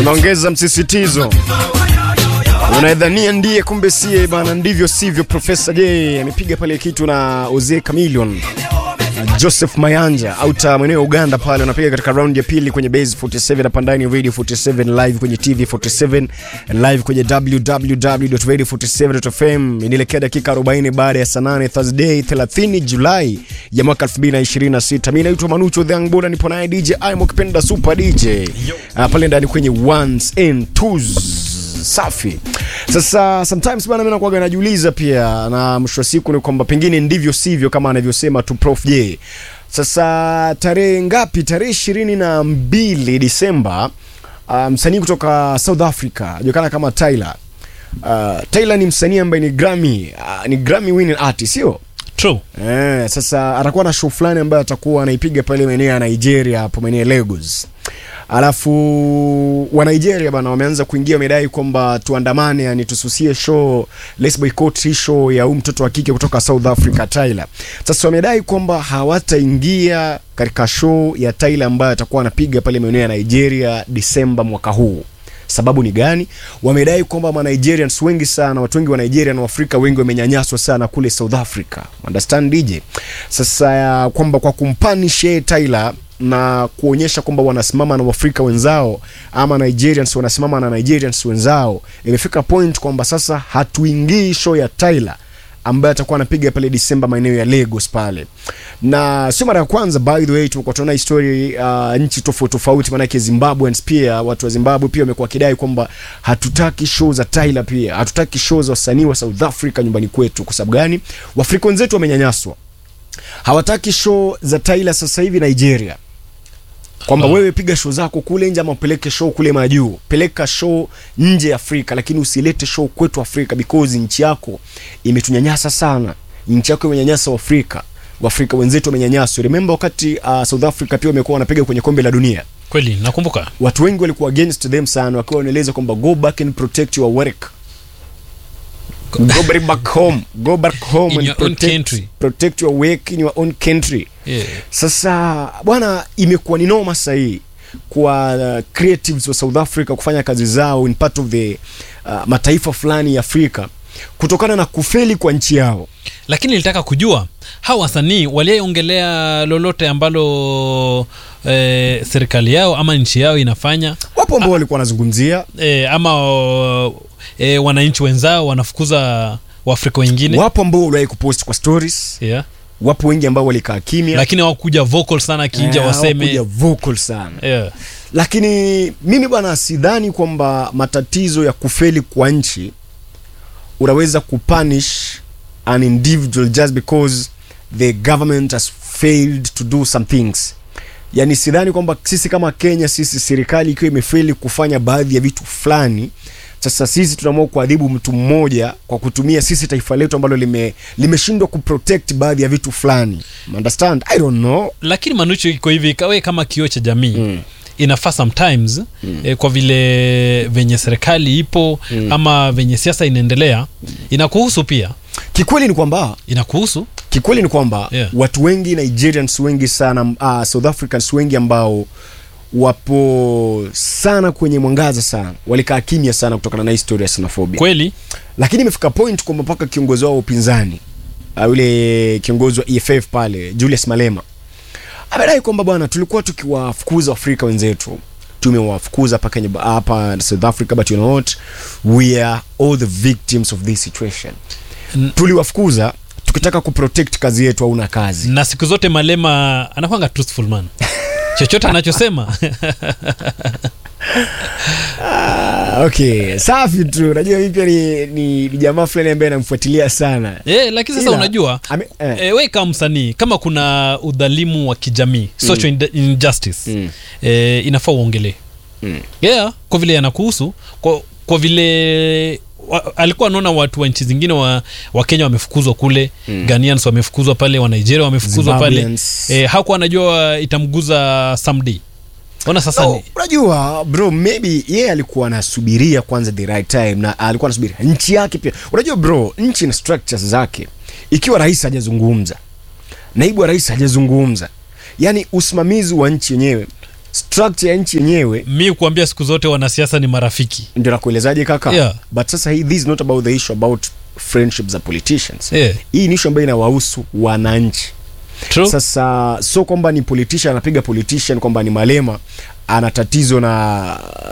unaongeza msisitizo unaedhania ndiye kumbe sie bana ndivyo sivyo profesa j amepiga pale kitu na oze camilion na joseph mayanja auta mweneo wa uganda pale unapiga katika raundi ya pili kwenye base 47 hapa ndani radio 47 live kwenye tv 47 live kwenye www.radio47.fm inaelekea dakika 40 baada ya saa 8 thursday 30 julai ya mwaka 2026 mi naitwa manucho dhangboda nipo naye dj imo kipenda super dj uh, pale ndani kwenye ones and twos safi sasa sometimes bana mimi nakuwaga najiuliza pia na mwisho wa siku ni kwamba pengine ndivyo sivyo kama anavyosema tu prof j sasa tarehe ngapi tarehe ishirini na mbili disemba uh, msanii kutoka south africa ajulikana kama tyler uh, tyler ni msanii ambaye ni grammy uh, ni grammy winning artist sio True. Eh, sasa atakuwa na show fulani ambayo atakuwa anaipiga pale maeneo ya Nigeria hapo maeneo ya Lagos. Alafu wa Nigeria bana wameanza kuingia wamedai kwamba tuandamane, yani tususie show, let's boycott hii show ya huyu mtoto wa kike kutoka South Africa Tyler. Sasa wamedai kwamba hawataingia katika show ya Tyler ambayo atakuwa anapiga pale maeneo ya Nigeria Disemba mwaka huu sababu ni gani wamedai kwamba ma Nigerians wengi sana watu wengi wa Nigeria na Waafrika wengi wamenyanyaswa sana kule South Africa understand DJ sasa ya kwamba kwa kumpanish yeye Tyler na kuonyesha kwamba wanasimama na Waafrika wenzao ama Nigerians wanasimama na Nigerians wenzao imefika point kwamba sasa hatuingii show ya Tyler ambaye atakuwa anapiga pale Disemba maeneo ya Lagos pale, na sio mara ya kwanza by the way, tumekuwa tunaona story uh, nchi tofauti tofauti, maanake Zimbabweans pia, watu wa Zimbabwe pia wamekuwa wakidai kwamba hatutaki show za Tyler, pia hatutaki show za wasanii wa South Africa nyumbani kwetu. Kwa sababu gani? Waafrika wenzetu wamenyanyaswa, hawataki show za Tyler sasa hivi Nigeria kwamba Ah. wewe piga show zako kule nje ama upeleke show kule majuu, peleka show nje ya Afrika, lakini usilete show kwetu Afrika because nchi yako imetunyanyasa sana. Nchi yako imenyanyasa Waafrika, Waafrika wenzetu wamenyanyaswa. Remember wakati uh, South Africa pia wamekuwa wanapiga kwenye kombe la dunia, Kweli nakumbuka. watu wengi walikuwa against them sana, wakiwa wanaeleza kwamba go back and protect your work go back back home go back home In and your own protect, country. protect your work in your own country Yeah. sasa bwana imekuwa ni noma sahii kwa uh, creatives wa south africa kufanya kazi zao in part of the uh, mataifa fulani ya afrika kutokana na kufeli kwa nchi yao Lakini nilitaka kujua hawa wasanii waliongelea lolote ambalo eh, serikali yao ama nchi yao inafanya wapo ambao walikuwa wanazungumzia eh, ama eh, wananchi wenzao wanafukuza waafrika wengine wapo ambao waliwahi kupost kwa stories yeah. wapo wengi ambao walikaa kimya lakini hawakuja vocal sana kinja Eh, waseme hawakuja vocal sana yeah. lakini mimi bwana sidhani kwamba matatizo ya kufeli kwa nchi unaweza kupunish an individual just because the government has failed to do some things yani sidhani kwamba sisi kama kenya sisi serikali ikiwa imefeli kufanya baadhi ya vitu fulani sasa sisi tunaamua kuadhibu mtu mmoja kwa kutumia sisi taifa letu ambalo lime limeshindwa kuprotect baadhi ya vitu fulani understand i don't know lakini manucho iko hivi kawe kama kioo cha jamii Mm. inafaa sometimes mm. eh, kwa vile venye serikali ipo Mm. ama venye siasa inaendelea inakuhusu pia kikweli ni kwamba inakuhusu kikweli ni kwamba Yeah. watu wengi nigerians wengi sana uh, south africans wengi ambao wapo sana kwenye mwangaza sana walikaa kimya sana kutokana na historia ya xenophobia kweli lakini imefika point kwamba mpaka kiongozi wao wa upinzani uh, yule kiongozi wa EFF pale Julius Malema amedai kwamba bwana tulikuwa tukiwafukuza Afrika wenzetu tumewafukuza hapa Kenya hapa South Africa but you know what we are all the victims of this situation N- tuliwafukuza tukitaka kuprotect kazi yetu hauna kazi na siku zote malema anakwanga truthful man chochote anachosema ah, okay safi tu najua mimi pia ni, ni, ni jamaa fulani ambaye namfuatilia sana eh, lakini sasa Ila, unajua ame, eh, e, we kama msanii kama kuna udhalimu wa kijamii social mm. injustice Mm. e, inafaa uongelee Mm. yeah, kwa vile yanakuhusu kwa, kwa vile wa, alikuwa anaona watu wa nchi zingine wa, wa kenya wamefukuzwa kule mm. ganians wamefukuzwa pale wa nigeria wamefukuzwa pale Zimbabweans. e, hakuwa anajua itamguza someday ona sasa No, ni, unajua bro maybe yeye alikuwa anasubiria kwanza the right time na alikuwa anasubiria nchi yake pia unajua bro nchi na structures zake ikiwa rais hajazungumza naibu wa rais hajazungumza yani usimamizi wa nchi yenyewe structure ya nchi yenyewe mi kuambia siku zote wanasiasa ni marafiki ndio nakuelezaje kaka Yeah. but sasa hii this is not about the issue about friendships za politicians yeah. hii ni issue ambayo inawahusu wananchi True. sasa so kwamba ni politician anapiga politician kwamba ni malema ana tatizo na